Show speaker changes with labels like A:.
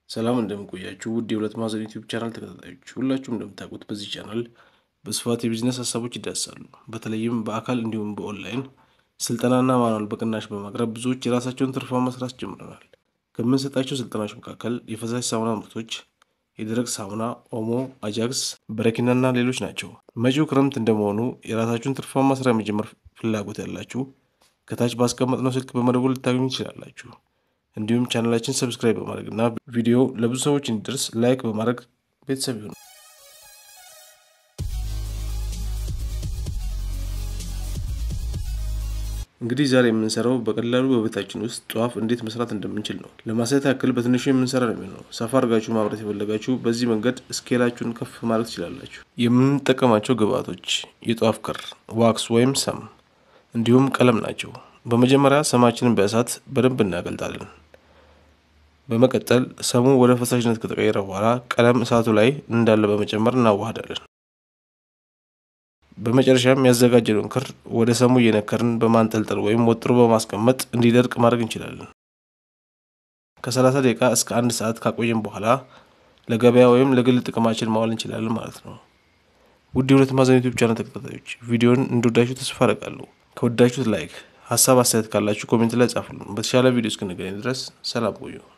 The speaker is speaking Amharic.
A: ሰላም እንደምንቆያችሁ ውድ የሁለት ማዕዘን ዩቲዩብ ቻናል ተከታታዮች፣ ሁላችሁም እንደምታውቁት በዚህ ቻናል በስፋት የቢዝነስ ሀሳቦች ይዳሳሉ። በተለይም በአካል እንዲሁም በኦንላይን ስልጠናና ማኗል በቅናሽ በማቅረብ ብዙዎች የራሳቸውን ትርፋማ መስራት ጀምረናል። ከምንሰጣቸው ስልጠናዎች መካከል የፈሳሽ ሳሙና ምርቶች፣ የደረቅ ሳሙና፣ ኦሞ፣ አጃክስ፣ በረኪናና ሌሎች ናቸው። መጪው ክረምት እንደመሆኑ የራሳችሁን ትርፋማ ስራ የመጀመር ፍላጎት ያላችሁ ከታች ባስቀመጥነው ስልክ በመደወል ልታገኙ ትችላላችሁ። እንዲሁም ቻናላችን ሰብስክራይብ በማድረግ እና ቪዲዮ ለብዙ ሰዎች እንዲደርስ ላይክ በማድረግ ቤተሰብ ይሁኑ። እንግዲህ ዛሬ የምንሰራው በቀላሉ በቤታችን ውስጥ ጧፍ እንዴት መስራት እንደምንችል ነው። ለማሳየት ያክል በትንሹ የምንሰራ ነው የሚሆነው። ሰፋ አድርጋችሁ ማምረት የፈለጋችሁ በዚህ መንገድ ስኬላችሁን ከፍ ማድረግ ትችላላችሁ። የምንጠቀማቸው ግብአቶች የጧፍ ክር፣ ዋክስ ወይም ሰም እንዲሁም ቀለም ናቸው። በመጀመሪያ ሰማችንን በእሳት በደንብ እናገልጣለን። በመቀጠል ሰሙ ወደ ፈሳሽነት ከተቀየረ በኋላ ቀለም እሳቱ ላይ እንዳለ በመጨመር እናዋህዳለን። በመጨረሻም ያዘጋጀነውን ክር ወደ ሰሙ እየነከርን በማንጠልጠል ወይም ወጥሮ በማስቀመጥ እንዲደርቅ ማድረግ እንችላለን። ከ30 ደቂቃ እስከ አንድ ሰዓት ካቆየን በኋላ ለገበያ ወይም ለግል ጥቅማችን ማዋል እንችላለን ማለት ነው። ውድ የሁለት ማዕዘን ዩቲዩብ ቻናል ተከታታዮች ቪዲዮን እንደወዳችሁ ተስፋ አደርጋለሁ። ከወዳችሁት ላይክ፣ ሀሳብ አስተያየት ካላችሁ ኮሜንት ላይ ጻፉልን። በተሻለ ቪዲዮ እስክንገናኝ ድረስ ሰላም ቆዩ።